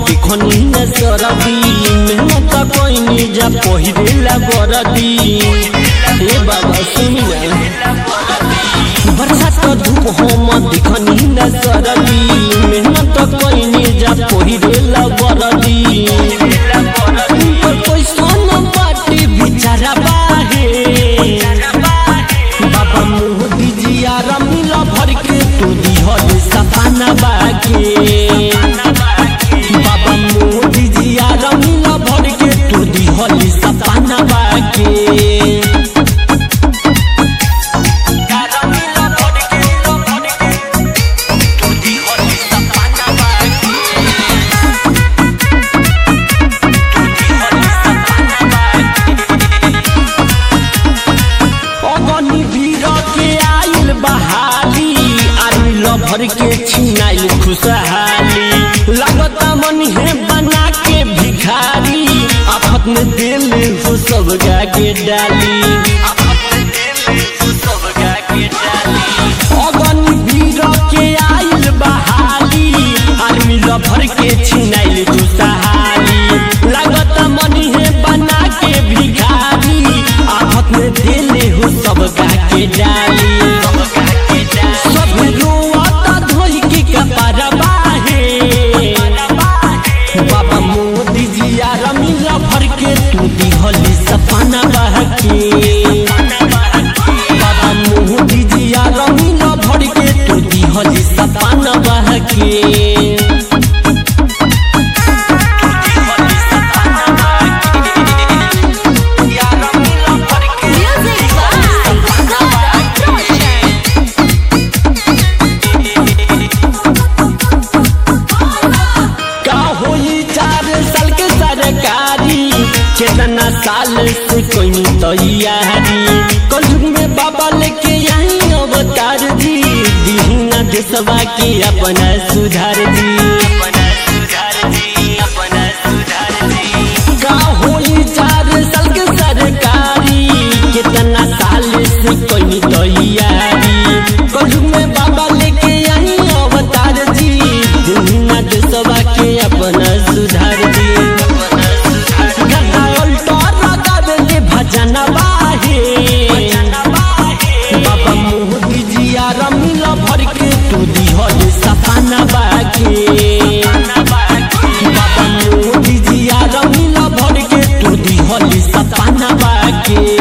देखनी न सरदी मेहनत कइनी जा पहिरेला बरदी हे बाबा सुनी ना बरसात धूप हम देखनी न सरदी मेहनत कइनी जा पहिरेला बरदी ऊपर कैसन बाटे बिचारा बाहे बाबा मोदी जी आरा मिला भर के तू दिहल सपना बाके बाबा मोदी जी आरा मिला भर के तू दिहल सपना बाके अगनी भीड़ के आइल बहाली आर्मी लभर के छिनाइल खुशहाली लगता मन है बना के भिखारी आफत में दिल हो सब गा के डाली अगनी भीड़ के आइल बहाली आर्मी लभर के छिनाइल खुशहाली लगता मन है बना के भिखारी आफत में दिल हो सब गा के डाली सब रोआता धोई के कपार बाहे बाबा मोदी जी आरा मिला भर के तू दिहली सपना बहके बाबा मोदी जी आरा मिला भर के तू दिहली सपना बहके Music by Gaurav Roshan. का होई चार साल के सरकारी कितना साल से कोई तैयारी कलयुग में बाबा लेके आई अवतार जी दीना देशवा के अपना सुधार जी का होई चार साल के सरकारी कितना साल से कोई तैयारी कलयुग में बाबा लेके आई अवतार जी दीना देशवा के अपना सुधार जी गदा उल्टा लगावेले भजन बाहे बाबा मोदी जी आरा मिला भर के तू दिहल सपना बाके बाबा मोदी जी आरा मिला भर के तू दिहल सपना बाके